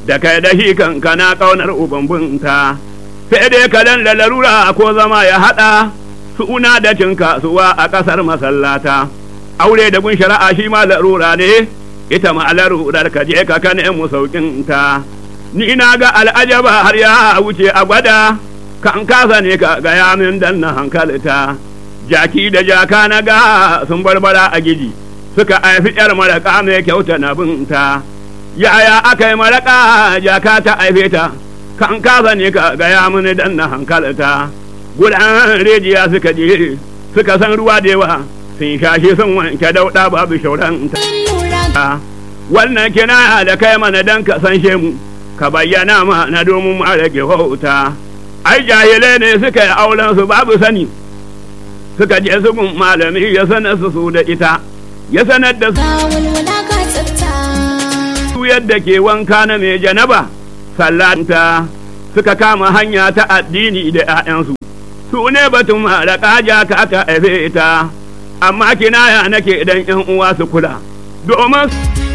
da kai da shi kanka na ƙaunar ubambunta sai dai kalan da larura ko zama ya haɗa suna da cin kasuwa a ƙasar masallata aure da gun shari'a shi ma larura ne ita ma larurar ka je ka kane mu sauƙinta ni na ga al'ajaba har ya wuce a gwada kan kasa ne ka gaya min dan na hankalta jaki da jaka na ga sun barbara a gidi suka haifi yar maraka mai kyauta na binta yaya aka yi maraka jaka ta haife ta kan kasa ne ka gaya mini dan na hankalta gudan rijiya suka je suka san ruwa da yawa sun shashi sun wanke dauɗa babu shauranta wannan kina da kai mana dan ka san mu ka bayyana ma na domin ma rage wauta ai jahilai ne suka yi auren su babu sani suka je su gun malami ya sanar su su da ita ya sanar da su yadda ke wanka na mai janaba sallanta suka kama hanya ta addini da 'ya'yansu su ne batun malaka jaka ta haife ta amma kinaya nake idan 'yan uwa su kula domin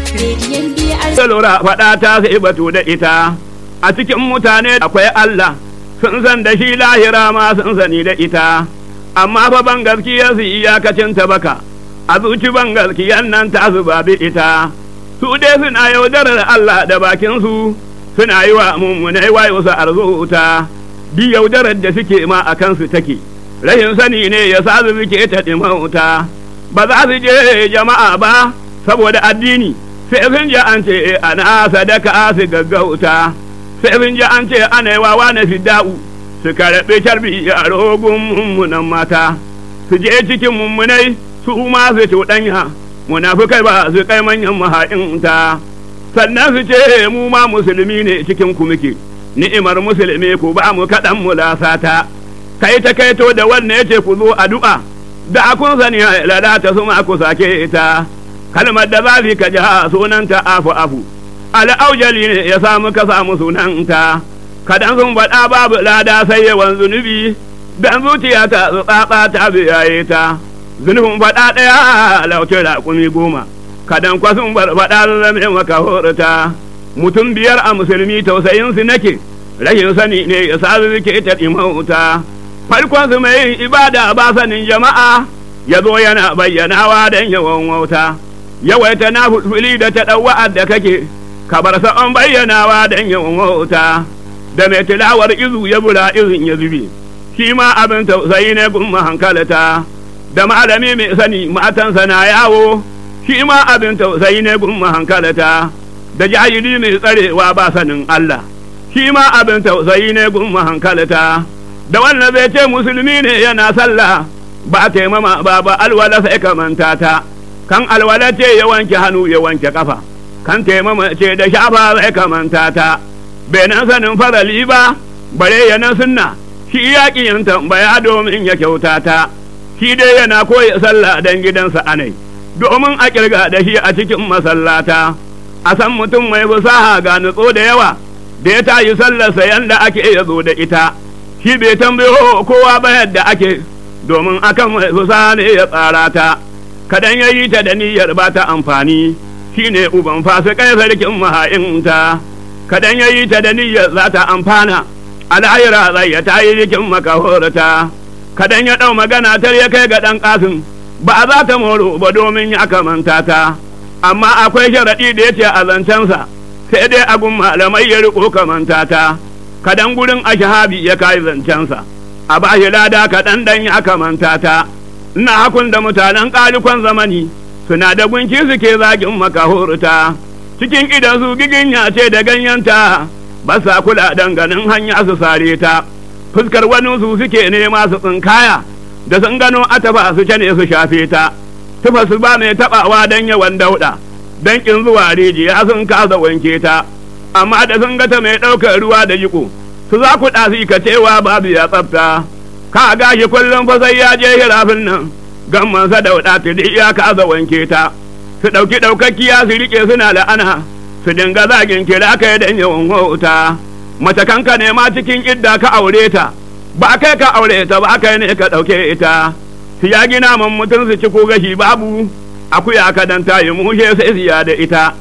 lura faɗa ta sai batu da ita a cikin mutane akwai Allah sun san da shi lahira ma sun sani da ita amma fa ban gaskiya su iyakacin ta baka a zuci ban gaskiyan nan ta su babi ita su dai suna yaudarar Allah da bakin su suna yi wa mummunai wayo su arzuta bi yaudarar da suke ma a kansu take rashin sani ne ya sa su suke ta ɗimauta ba za su je jama'a ba saboda addini sai sun ji an ce ana sadaka su gaggauta sai sun ji an ce ana yi wawa na fidda'u su karɓi carbi a rogun mummunan mata su je cikin mummunai su ma su cuɗanya munafukai ba su kai manyan maha'inta sannan su ce mu ma musulmi ne cikin ku muke ni'imar musulmi ku ba mu kaɗan mu lasata kai ta kaito da wannan yace ku zo addu'a da kun sani lalata su ma ku sake ta kalmar da zafi ka ji sunanta afu afu al'aujali ne ya samu ka samu sunanta kadan sun faɗa babu lada sai yawan zunubi dan zuciya ta tsatsa ta biyaye ta zunubin faɗa ɗaya lauce raƙumi goma kadan kwa sun faɗa zame maka horata mutum biyar a musulmi tausayin su nake rashin sani ne ya sa suke ta ɗimauta farkon su mai ibada ba sanin jama'a ya zo yana bayyanawa don yawan wauta yawaita na fulfuli da ta ɗauwa'ar da kake ka bar sa'on bayyanawa don yawan wauta da mai tilawar izu ya bura izin ya zube shi ma abin tausayi ne gun hankalata da malami mai sani matansa na yawo shi ma abin tausayi ne gun hankalata da jahili mai tsarewa ba sanin Allah shi ma abin tausayi ne gun hankalata da wannan zai ce musulmi ne yana sallah ba taimama ba ba alwala sai ka manta ta kan alwala ce ya wanke hannu ya wanke kafa kan taimama ce da shafa sai ka manta ta bai nan sanin farali ba bare ya nan sunna shi ya yin tambaya domin ya kyauta ta shi dai yana koya sallah dan gidansa anai domin a kirga da shi a cikin masallata a san mutum mai fasaha ga nutso da yawa da ya tayi sallarsa yanda ake ya zo da ita shi bai tambayo kowa ba yadda ake domin akan mai fasaha ne ya tsara ta kadan ya yi ta da niyyar ba ta amfani shine uban fasikai sarkin maha'inta kadan ya yi ta da niyyar za ta amfana al'ayira zai ya tayi jikin makahorata kadan ya ɗau magana tar ya kai ga ɗan ƙasin ba za ta moro ba domin ya kamanta ta amma akwai sharaɗi da ya ce a zancensa sai dai agun malamai ya riko kamanta ta kadan gurin ashahabi ya kai zancensa a ba shi lada kaɗan ɗan ya kamanta ta ina hakun da mutanen ƙalikon zamani suna da gunki suke zagin makahorta cikin idan su giginya ce da ganyenta ba sa kula danganin hanya su sare ta fuskar wani su suke nema su tsinkaya da sun gano ataba su ne su shafe ta tufa su ba mai tabawa don yawan dauda don kin zuwa rijiya sun kasa wanke ta amma da sun gata mai ɗaukar ruwa da jiko su za ku ɗasi ka cewa babu ya tsafta ka gashi kullum fa sai ya je hirafin nan gamman sa dauda ta ya kasa wanke ta su ɗauki ɗaukakkiya su riƙe suna la'ana su dinga zagin kira kai da yawan wauta mace kanka ne ma cikin idda ka aure ta ba kai ka aure ta ba kai ne ka ɗauke ita su ya gina man mutum su ci ko gashi babu akuya ka dan ta yi mushe sai siya da ita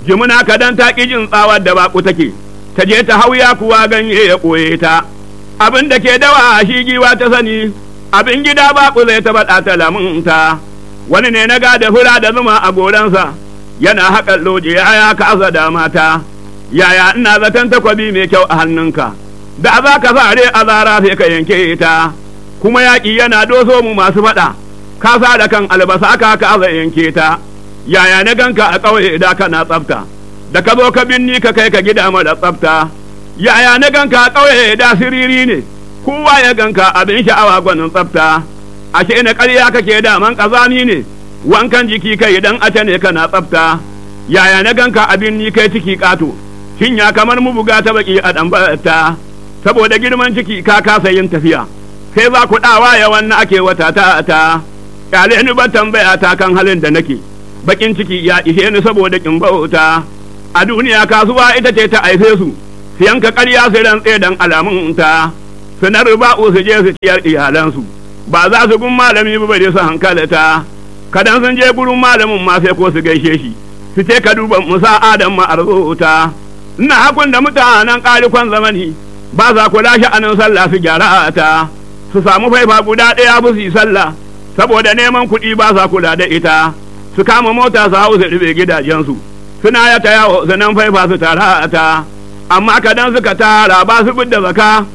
jimina kadan ta ƙi jin tsawar da baƙu take ta je ta hauya kuwa ganye ya ɓoye ta abin da ke dawa shi giwa ta sani abin gida baƙu zai ta baɗa ta lamunta wani ne na gada fura da zuma a goransa yana haƙan loje ya kasa da mata yaya ina zaton takwabi mai kyau a hannunka da za ka sare a zara sai ka yanke ta kuma yaƙi yana doso mu masu faɗa ka sa da kan albasa ka ka yanke ta yaya na ganka a ƙauye da kana tsafta da ka zo ka binni ka kai ka gida mara tsafta yaya na ganka a ƙauye da siriri ne kowa ya ganka abin sha'awa gwanin tsafta ashe na ƙarya kake daman ƙazami ne wankan jiki kai idan ace ne kana tsafta yaya na ganka abin ni kai ciki ƙato ya kamar mu buga ta baki a ɗan saboda girman ciki ka kasa yin tafiya sai za ku ɗawa ya wannan ake wata ta ta ƙyale ni ba tambaya ta kan halin da nake bakin ciki ya ishe ni saboda kin bauta a duniya kasuwa ita ce ta aife su su yanka ƙarya su rantse dan alamun ta su na riba'u su je su ciyar iyalansu ba za su gun malami ba bare su hankalata kadan sun je gurin malamin ma sai ko su gaishe shi su ce ka duba musa adam ma arzota ina hakun da mutanen ƙalikon zamani ba za ku lashe anan sallah su gyara ta su samu faifa guda ɗaya bu su yi sallah saboda neman kuɗi ba sa kula da ita su kama mota su hau su rufe gidajensu suna ya ta yawo su nan faifa su tara ta amma kadan suka tara ba su da zaka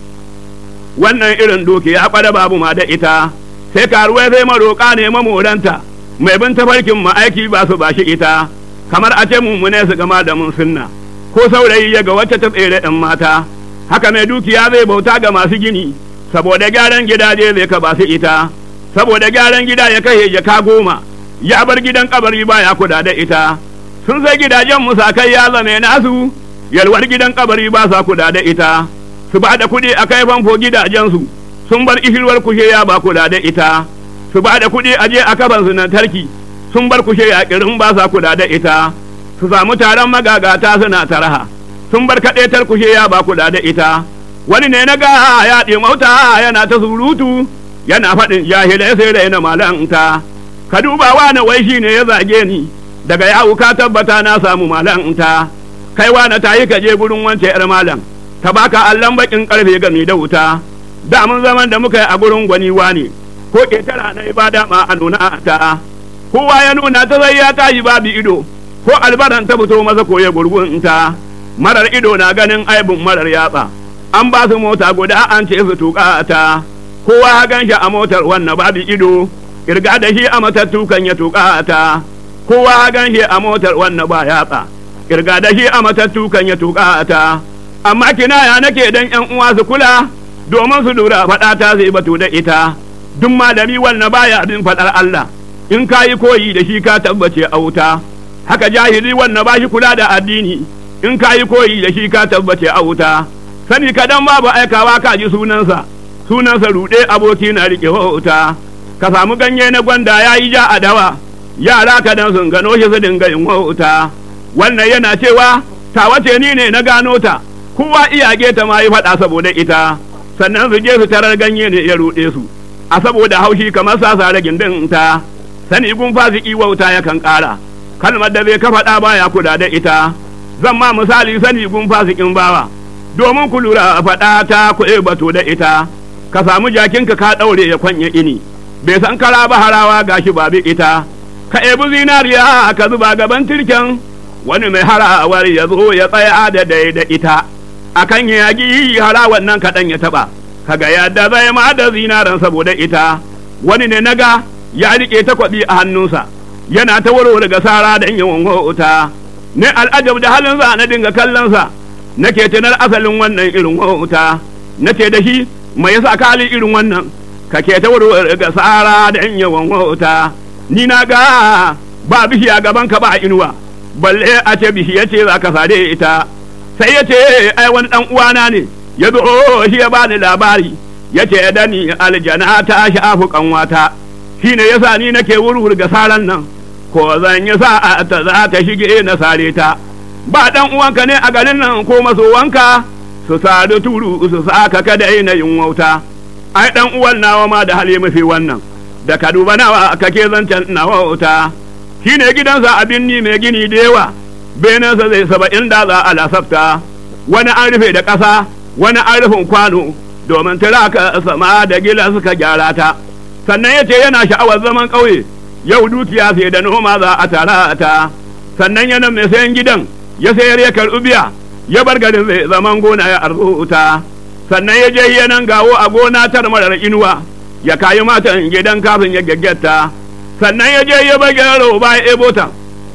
wannan irin dukiya kwada babu ma da ita sai karuwai sai maroƙa ne mamoranta mai bin tafarkin ma'aiki ba su bashi ita kamar a ce mummune su gama da mun sunna ko saurayi ya ga wacce ta tsere ɗan mata haka mai dukiya zai bauta ga masu gini saboda gyaran gidaje zai ka ba su ita saboda gyaran gida ya kai jaka goma ya bar gidan kabari baya kuda da ita sun sai gidajen musakai ya zame nasu yalwar gidan kabari ba sa kuda da ita su ba da kuɗi a kai famfo gidajensu sun bar ishirwar kushe ya ba kula da ita su ba da kuɗi a je a kaban su tarki sun bar kushe ya kirin ba sa kula da ita su samu taron magagata suna taraha sun bar kaɗaitar kushe ya ba kula da ita wani ne na ga ya ɗimauta yana ta surutu yana faɗin jahilai sai da yana malanta ka duba wani wai shi ne ya zage ni daga yawu ka tabbata na samu malanta kai wani ta yi ka je gurin wance 'yar malam ta baka allon bakin karfe game da wuta da mun zaman da muka yi a gurin gwani ne ko ƙetara na ibada ma a nuna ta kowa ya nuna ta zai ya tashi babu ido ko albaran ta fito masa ko ya gurgunta marar ido na ganin aibin marar yatsa an ba su mota guda an ce su tuka ta kowa ya gan shi a motar wannan babu ido kirga da shi a matattu kan ya tuka ta kowa ya gan shi a motar wannan ba yatsa kirga da shi a matattu kan ya tuka ta amma kinaya nake dan yan uwa su kula domin su lura faɗa ta zai batu da ita duk malami wanne baya abin faɗar Allah in ka yi koyi da shi ka tabbace a wuta haka jahili wanne ba shi kula da addini in ka yi koyi da shi ka tabbace a wuta sani kadan babu aikawa ka ji sunansa sunansa ruɗe aboki na riƙe wuta ka samu ganye na gwanda ya yi ja a dawa yara kadan sun gano shi su dinga yin wuta wannan yana cewa ta wace ni ne na gano ta kowa iyage ta ma yi faɗa saboda ita sannan su je su tarar ganye ne ya ruɗe su a saboda haushi kamar sasa ragin din ta sani gun fasiki wauta yakan ƙara kalmar da zai ka faɗa baya kula da ita zan ma misali sani gun fasikin bawa domin ku lura faɗa ta kuɗe bato da ita ka samu jakinka ka ɗaure ya kwanye ini bai san kara ba harawa gashi babu ita ka ebi zinariya ka zuba gaban tirken wani mai harawar ya zo ya tsaya da dai da ita akan ya yagi hara wannan kaɗan ya taɓa kaga yadda zai ma da zinaran saboda ita wani ne naga ya riƙe takwabi a hannunsa yana ta warware ga sara da yawan wauta ne al'ajab da halin za na dinga kallonsa nake tunar asalin wannan irin wauta nace da shi mai yasa ka hali irin wannan ka ke ta warware ga sara da yawan wauta ni na ga ba bishiya gaban ka ba inuwa balle a ce bishiya ce za ka sare ita sai ya ce ai wani dan uwana ne ya zo shi ya bani labari ya ce da ni aljana ta shafu kanwata shi ne yasa ni nake wurwur ga saran nan ko zan yi sa'a ta za ta shige na sare ta ba dan uwanka ne a garin nan ko masowanka su sadu turu su saka ka daina yin wauta ai dan uwan nawa ma da hali mafi wannan da ka duba nawa kake zancen nawa wauta shi ne gidansa abin ni mai gini da yawa benensa zai saba'in da za a lasafta wani an rufe da ƙasa wani an rufin kwano domin tiraka sama da gila suka gyara ta sannan ya ce yana sha'awar zaman ƙauye yau dukiya sai da noma za a tara ta sannan yana mai sayan gidan ya sayar ya karɓi biya ya bar garin zai zaman gona ya arzuta sannan ya je yanan gawo a gona tar marar inuwa ya kayi matan gidan kafin ya gaggata sannan ya je ya bar gyaro ba ya ebota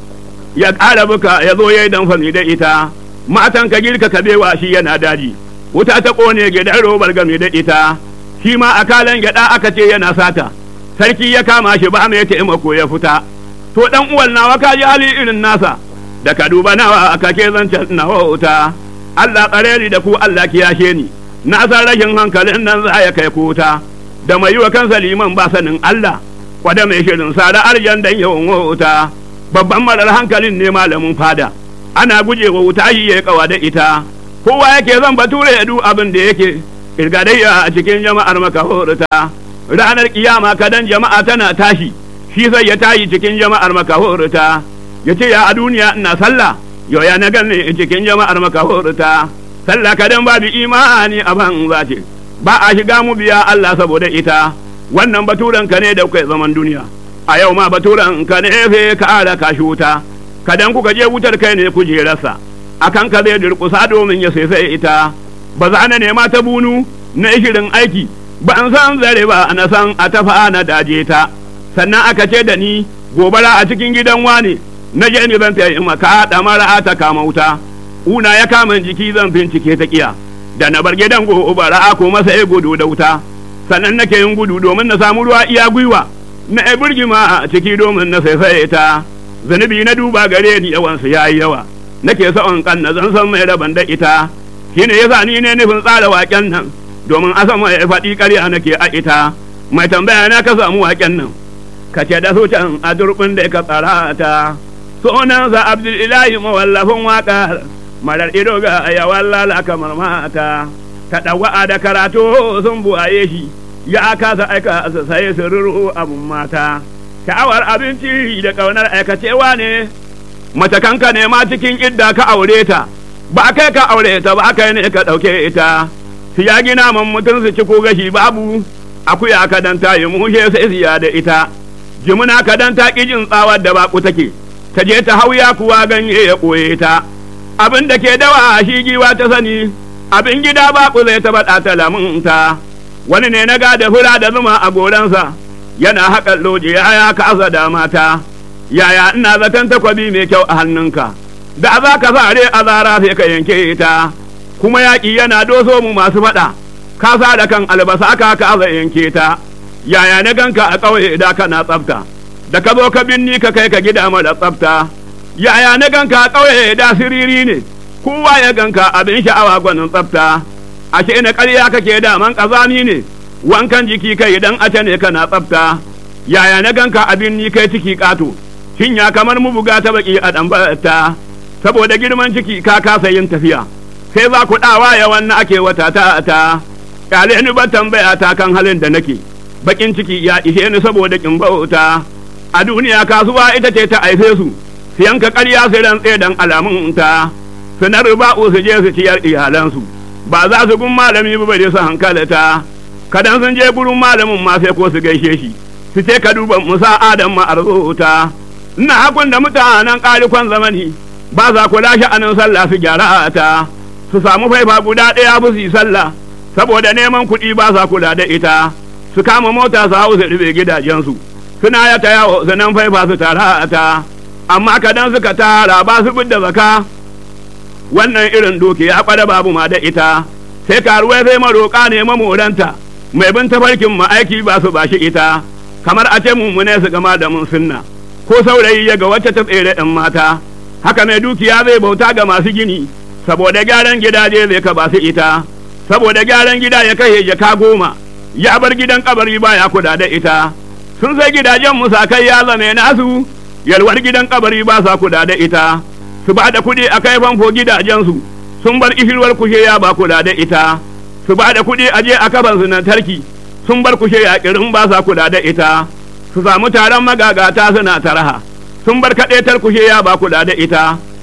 ya ƙara buka ya zo ya yi damfani da ita matan ka girka ka bewa shi yana daji wuta ta ƙone gidan robar game da ita shi ma a kalan gyaɗa aka ce yana sata sarki ya kama shi ba mai taimako ya fita to dan uwan nawa ka ji hali irin nasa da ka duba nawa aka ke zancen nawa wuta Allah tsare da ku Allah kiyashe ni na san rashin hankalin nan za ya kai kuta da mai yi wa kansa liman ba sanin Allah kwada mai shirin sara arjan dan yawan wuta babban marar hankalin ne malamin fada ana guje wa wuta shi ya kawa da ita kowa yake zan bature ya du abin da yake irgadayya a cikin jama'ar makahorta ranar kiyama kadan jama'a tana tashi shi sai ya tayi cikin jama'ar makahorta ya ce ya a duniya ina sallah yau ya na ganni cikin jama'ar makahorta sallah kadan babu imani a ban ce ba a shiga mu biya Allah saboda ita wannan baturen ka ne da kai zaman duniya a yau ma baturen ka ne fe ka ara ka shuta kadan kuka je wutar kai ne kujerarsa akan ka zai durkusa domin ya sai ita ba za na nema ta bunu na shirin aiki ba an san zare ba na san a tafa na daje ta sannan aka ce da ni gobara a cikin gidan wane na je ni zan tayi maka da mara ta kama wuta una ya kama jiki zan bincike ta kiya da na bar gidan gobara ko masa ya gudu da wuta sannan nake yin gudu domin na samu ruwa iya gwiwa na ya burgima a ciki domin na saisaye ta zunubi na duba gare ni yawansu ya yi yawa nake sa'on kan na zan san mai raban da ita shine yasa ni ne nufin tsara waken nan domin a sama ya faɗi ƙarya nake a ita mai tambaya na ka samu waken nan ka ce da su can a durbin da ka tsara ta sunansa abdulilahi mawallafin waƙar marar ido ga yawan lala kamar mata ta ɗawa'a da karatu sun buwaye shi ya kasa aika su sai su ruru abun mata sha'awar abinci da ƙaunar aikacewa ne mace kanka ne ma cikin idda ka aure ta ba kai ka aure ta ba kai ne ka ɗauke ita su ya gina man mutum su ci ko gashi babu akuya ka dan ta yi mushe sai siya da ita jimuna ka dan ta jin tsawar da baku take ta je ta hauya kuwa ganye ya ɓoye ta abin da ke dawa shi giwa ta sani abin gida baku zai ta baɗa ta lamunta wani ne na gada fura da zuma a goransa yana haƙa loje ya kasa da mata yaya ina zaton takwabi mai kyau a hannunka da za ka sare a zara sai ka yanke ta kuma yaƙi yana doso mu masu faɗa ka sa da kan albasa ka ka yanke ta yaya na ganka a ƙauye da kana tsafta da ka zo ka binni ka kai ka gida mara tsafta yaya na ganka a ƙauye da siriri ne kowa ya ganka abin sha'awa gwanin tsafta ashe na ƙarya kake daman ƙazami ne wankan jiki kai idan ace ne kana tsafta yaya na ganka abin ni kai ciki ƙato shin ya kamar mu buga ta baki a ɗan saboda girman ciki ka kasa yin tafiya sai za ku ɗawa ya wannan ake wata ta ta ƙyale ni ban tambaya ta kan halin da nake bakin ciki ya ishe ni saboda kin bauta a duniya kasuwa ita ce ta aife su su yanka ƙarya su rantse dan alamun ta su na riba'u su je su ciyar iyalansu ba za su gun malami ba bare su hankalata kadan sun je gurin malamin ma sai ko su gaishe shi su ce ka duba musa adam ma arzuta ina hakun da mutanen ƙarikon zamani ba za ku lashe anan sallah su gyara ta su samu faifa guda ɗaya bu su yi sallah saboda neman kuɗi ba sa kula da ita su kama mota su hau su rufe gidajensu suna ya ta yawo su nan faifa su tara ta amma kadan suka tara ba su da zaka wannan irin doki ya kwada babu ma da ita sai karuwai sai maroƙa ne mamoranta mai bin tafarkin ma'aiki ba su bashi ita kamar a ce mummune su gama da mun sunna ko saurayi ya ga wacce ta tsere ɗan mata haka mai dukiya zai bauta ga masu gini saboda gyaran gidaje zai ka ba su ita saboda gyaran gida ya kai jaka goma ya bar gidan kabari baya kuda da ita sun sai gidajen musakai ya zame nasu yalwar gidan kabari ba sa kuda da ita su ba da kuɗi a kai famfo gidajensu sun bar ishirwar kushe ya ba kula da ita su ba da kuɗi a je a kaban su tarki sun bar kushe ya kirin ba sa kula da ita su samu taron magagata suna taraha sun bar kaɗetar kushe ya ba kula da ita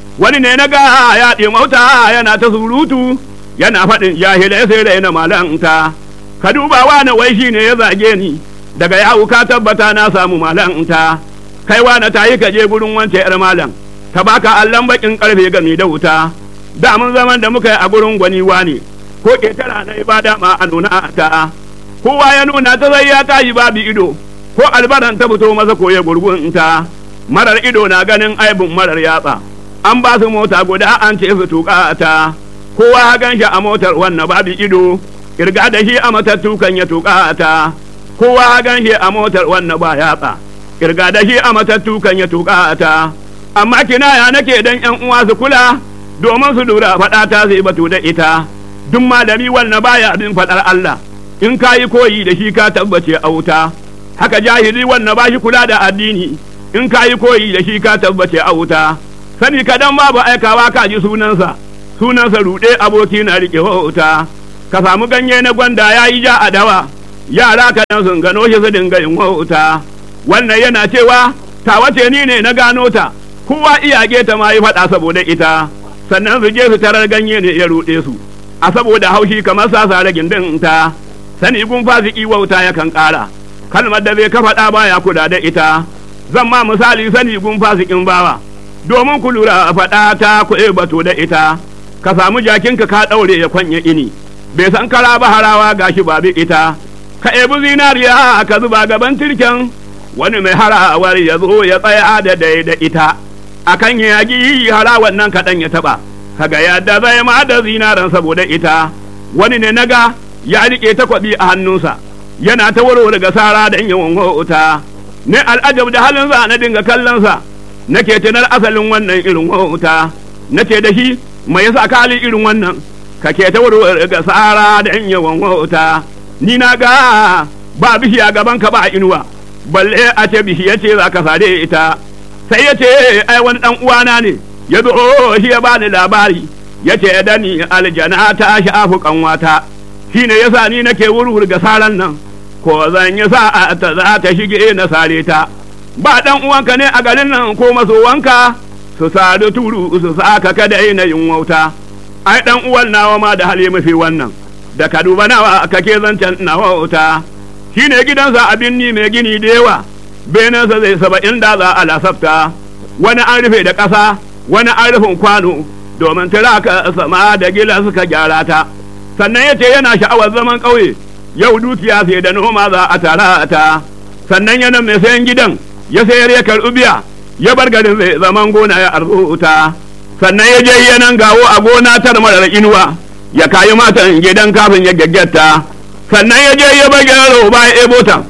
wani ne na ga ya ɗimauta yana ta surutu yana faɗin jahilai sai da yana malanta ka duba wani wai shi ne ya zage ni daga yawu ka tabbata na samu malanta kai wani ta yi ka je gurin wance yar malam ta baka allon bakin karfe gami da wuta da mun zaman da muka yi a gurin gwani wani ko ƙetara na ibada ma a nuna ta kowa ya nuna ta zai ya tashi babu ido ko albaran ta fito masa koya gurgunta marar ido na ganin aibin marar yatsa an ba su mota guda an ce su tuka ta kowa ya gan shi a motar wannan babu ido kirga da shi a matattu kan ya tuka ta kowa ya gan shi a motar wannan ba yatsa kirga da shi a matattu kan ya tuka ta amma kinaya nake dan yan uwa su kula domin su lura faɗa ta zai batu da ita duk malami wannan baya abin faɗar Allah in ka yi koyi da shi ka tabbace a wuta haka jahili wannan ba shi kula da addini in ka yi koyi da shi ka tabbace a wuta sani kadan babu aikawa ka ji sunansa sunansa ruɗe aboki na riƙe wuta ka samu ganye na gwanda ya yi ja a dawa yara kadan sun gano shi su dinga yin wuta wannan yana cewa ta wace ni ne na gano ta kowa iyage ta ma yi faɗa saboda ita sannan su je su tarar ganye ne ya ruɗe su a saboda haushi kamar sasa ragin din ta sani gun fasiki wauta yakan ƙara kalmar da zai ka faɗa baya kula da ita zan ma misali sani gun fasikin bawa domin ku lura faɗa ta ku bato da ita ka samu jakinka ka ɗaure ya kwanye ini bai san kara ba harawa gashi babu ita ka ebi zinariya ka zuba gaban tirken wani mai harawar ya zo ya tsaya da dai da ita akan yagi harawan nan kaɗan ya taɓa kaga yadda zai ma da zinaran saboda ita wani ne naga ya riƙe takwabi a hannunsa yana ta warware ga sara da yawan wauta ne al'ajab da halin za na dinga kallonsa nake tunar asalin wannan irin wauta nace da shi mai yasa ka hali irin wannan ka ke ta warware ga sara da yawan wauta ni na ga ba bishiya gaban ka ba inuwa balle a ce bishiya ce za ka sare ita sai ya ce ai wani dan uwana ne ya zo shi ya bani labari ya ce da ni aljana ta shafu kanwata shi ne yasa ni nake wurwur ga saran nan ko zan yi sa'a ta za ta shige na sare ta ba dan uwanka ne a garin nan ko masowanka su sadu turu su saka kada na yin wauta ai dan uwan nawa ma da hali mafi wannan da ka duba nawa kake zancen nawa wauta shi ne gidansa abin ni mai gini da yawa benensa zai saba'in da za a lasafta wani an rufe da ƙasa wani an rufin kwano domin tiraka sama da gila suka gyara ta sannan ya ce yana sha'awar zaman ƙauye yau dukiya sai da noma za a tara ta sannan yana mai sayan gidan ya sayar ya karɓi biya ya bar garin zai zaman gona ya arzuta sannan ya je yanan gawo a gona tar marar inuwa ya kayi matan gidan kafin ya gaggata sannan ya je ya bar gyaro ba ya ebo ta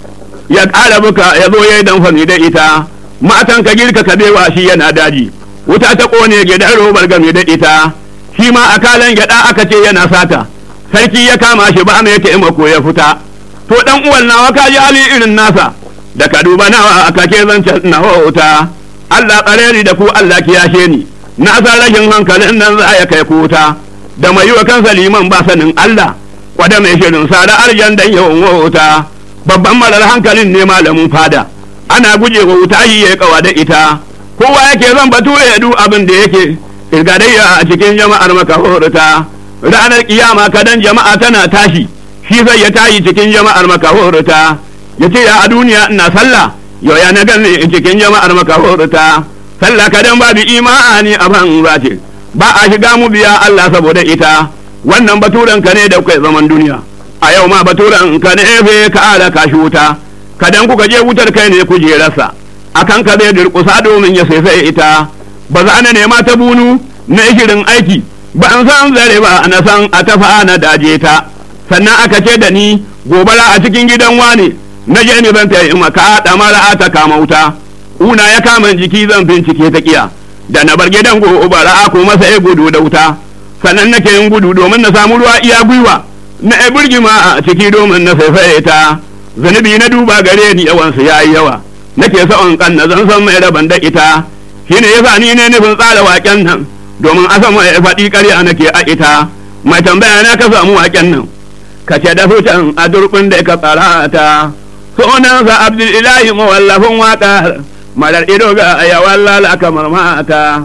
ya ƙara buka ya zo ya yi damfani da ita matan ka girka ka bewa shi yana daji wuta ta ƙone gidan robar game da ita shi ma a kalan gyaɗa aka ce yana sata sarki ya kama shi ba mai taimako ya fita to dan uwan nawa ka ji hali irin nasa da ka duba nawa aka ke zancen nawa wuta Allah tsare ni da ku Allah kiyashe ni na san rashin hankalin nan za ya kai ku wuta da mai yi wa kansa liman ba sanin Allah kwada mai shirin sada arjan dan yawan wuta babban marar hankalin ne malamin fada ana guje wa wuta yi ya kawa da ita kowa yake zan bature ya du abin da yake irgadayya a cikin jama'ar makahorta ranar kiyama kadan jama'a tana tashi shi zai ya tayi cikin jama'ar makahorta ya ce ya a duniya ina sallah yau ya na gani cikin jama'ar makahorta sallah kadan babu imani a ban ce ba a shiga mu biya Allah saboda ita wannan baturen ka ne da kai zaman duniya a yau ma baturen ka ne fe ka ala ka wuta kadan kuka je wutar kai ne kujerarsa akan ka zai durƙusa domin ya sai ita ba za na nema ta bunu na shirin aiki ba an san zare ba na san a tafa na daje ta sannan aka ce da ni gobara a cikin gidan wane na je ni ban tayi maka da mara ta kama wuta una ya kama jiki zan bincike ta kiya da na bar gidan gobara ko masa ya gudu da wuta sannan nake yin gudu domin na samu ruwa iya gwiwa na ya burgima a ciki domin na saifaye ta zunubi na duba gare ni yawansu ya yi yawa nake sa'on kan na zan san mai raban da ita shine yasa ni ne nufin tsara waken nan domin a sama ya faɗi ƙarya nake a ita mai tambaya na ka samu waken nan ka ce da fitan a durɓin da ka tsara ta sunansa abdulilahi mawallafin waƙar marar ido ga yawan lala kamar mata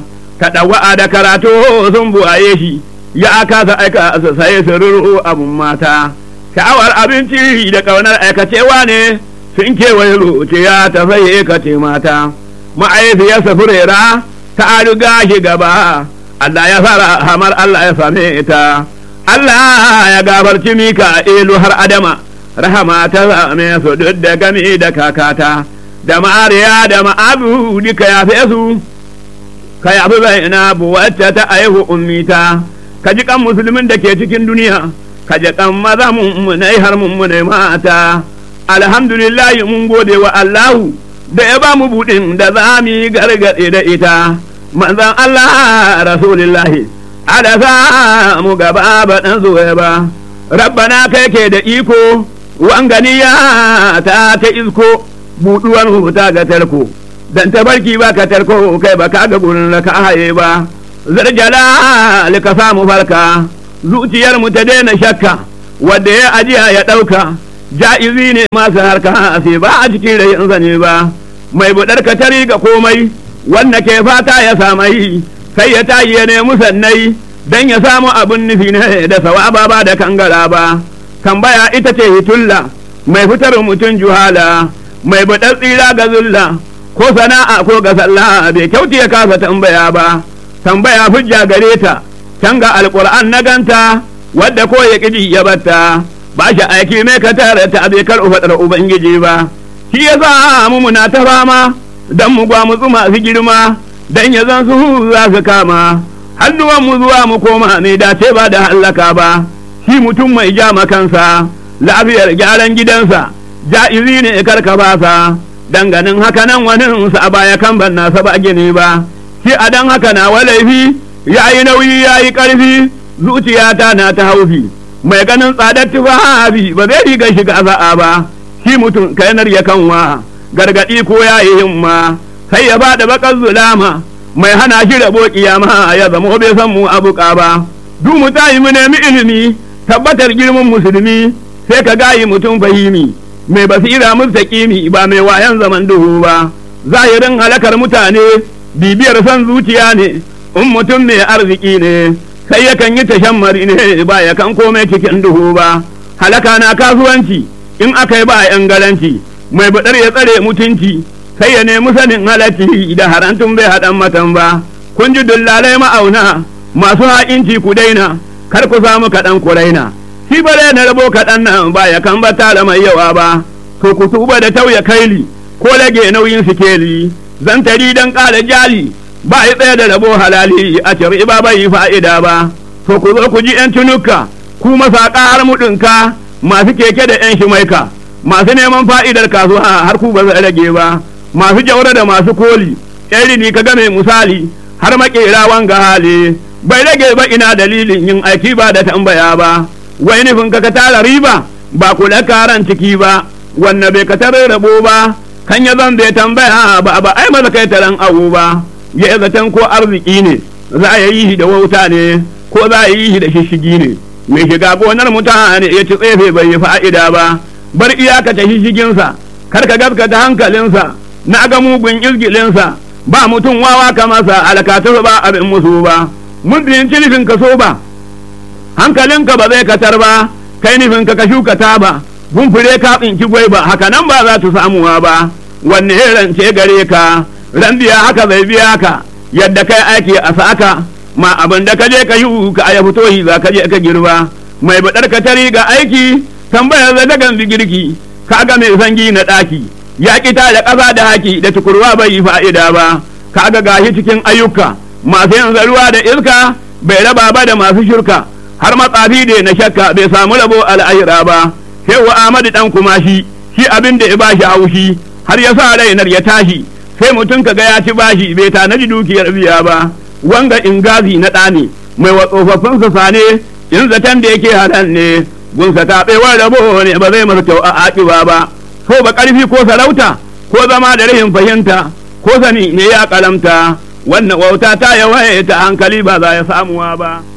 ta ɗawa'a da karatu sun buwaye shi ya kasa aika su sai su ruru abun mata sha'awar abinci da ƙaunar aikacewa ne sun kewaye zuciya ta sai ka ce mata ma'aifiyarsa furera ta riga shi gaba Allah ya fara hamar Allah ya same ta Allah ya gafarci mika ilu har adama rahama ta same su duk da gami da kakata da ma'ariya da ma'abu duka ya fi su ka yafi bai na wacce ta aihu ummita ka ji kan musulmin da ke cikin duniya ka ji kan maza mummunai har mummunai mata alhamdulillah mun gode wa Allahu da ya ba mu buɗin da za mu yi gargaɗe da ita manzan Allah rasulillahi ala sa mu gaba ba ɗan zuwa ba rabbana kai ke da iko wanganiya ta ta isko buɗuwar huta ga tarko dan tabarki ba ka tarko kai ba ka ga gurin da ka haye ba zarjala ka samu farka zuciyar mu ta daina shakka wadda ya ajiya ya ɗauka ja'izi ne masu harka sai ba a cikin rayin zane ba mai buɗar ka tari ga komai wanda ke fata ya samai sai ya tayi ya nemi sannai dan ya samu abin nufi ne da sawaba ba da kangara ba tambaya ita ce hitulla mai fitar mutum juhala mai buɗar tsira ga zulla ko sana'a ko ga sallah bai kyauti ya kasa tambaya ba tambaya hujja gare ta can ga alƙur'an na ganta wadda ko ya ƙiji ya batta ba shi aiki mai ka tare ta bai kar faɗar ubangiji ba shi ya sa mu muna ta fama dan mu gwa mu masu girma dan ya zan su za su kama hannuwan mu zuwa mu koma ne dace ba da hallaka ba shi mutum mai ja kansa lafiyar gyaran gidansa ja'izi ne karka basa danganin haka nan wani sa a baya kan ban nasa ba gini ba shi a dan haka na walaifi ya yi nauyi ya yi ƙarfi zuciyata na ta haufi mai ganin tsadar tufafi ba zai riga shiga za'a ba shi mutum kainar ya kanwa gargaɗi ko ya yi himma sai ya bada bakar zulama mai hana shi rabo kiyama ya zama bai san mu abuka ba duk mu tayi mu nemi ilimi tabbatar girman musulmi sai ka gayi mutum fahimi mai basira mustaqimi ba mai wayan zaman duhu ba zahirin halakar mutane bibiyar son zuciya ne in mutum mai arziki ne sai yakan yi tashammari ne ba ya kan komai cikin duhu ba halaka na kasuwanci in aka yi ba yan garanci mai baɗar ya tsare mutunci sai ya nemi sanin halacci da harantun bai haɗan matan ba kun ji dullalai ma'auna masu ha'inci ku daina kar ku samu kaɗan ku raina shi bare na rabo kaɗan nan ba ya kan ba tara mai yawa ba to ku tuba da tauya kaili ko rage nauyin sikeli zantari dan ƙara jali ba yi tsaye da rabo halali a cire ba bai yi fa'ida ba to ku zo ku ji yan tunuka ku masaƙa har muɗinka masu keke da yan shimaika masu neman fa'idar kasuwa har ku ba zai rage ba masu jaura da masu koli yan rini ka game misali har makera wanga hali bai rage ba ina dalilin yin aiki ba da tambaya ba wai nufin ka ka tara riba ba kula karan ciki ba wanne bai ka tare rabo ba kan ya zan bai tambaya ba ba ai maza kai taran abu ba ya zaton ko arziki ne za a yi shi da wauta ne ko za a yi shi da shishigi ne mai shiga gonar mutane ya ci tsefe bai yi fa'ida ba bar iyaka ta shishiginsa kar ka gaskata hankalinsa na ga mugun izgilinsa ba mutum wawa ka masa alkatar ba abin musu ba muddin nufin ka so ba hankalinka ba zai katar ba kai nufin ka ka shuka ta ba gumfure ka tsinki gwai ba haka nan ba za ta samuwa ba wanne rance gare ka ran biya haka zai biya ka yadda kai aiki a saka ma abin da ka je ka yi ka ya fito yi za ka je ka girba mai baɗar ka tari ga aiki tambayar da dagan girki ka ga mai sangi na ɗaki ya kita da ƙasa da haki da tukurwa bai yi fa'ida ba ka ga gashi cikin ayyuka masu yin zaruwa da iska bai raba ba da masu shirka har matsafi da na shakka bai samu rabo al'ahira ba shehu ahmadu dan kuma shi shi abin da ya bashi haushi har ya sa rainar ya tashi sai mutum ka ga ya ci bashi bai tanaji dukiyar biya ba wanga ingazi na ɗane mai wa tsofaffin sa sane in zaton da yake hadan ne gunsa taɓewar rabo ne ba zai masa kyau a aƙiba ba so ba ƙarfi ko sarauta ko zama da rahin fahimta ko sani ne ya kalamta wannan wauta ta yawaita hankali ba za ya samuwa ba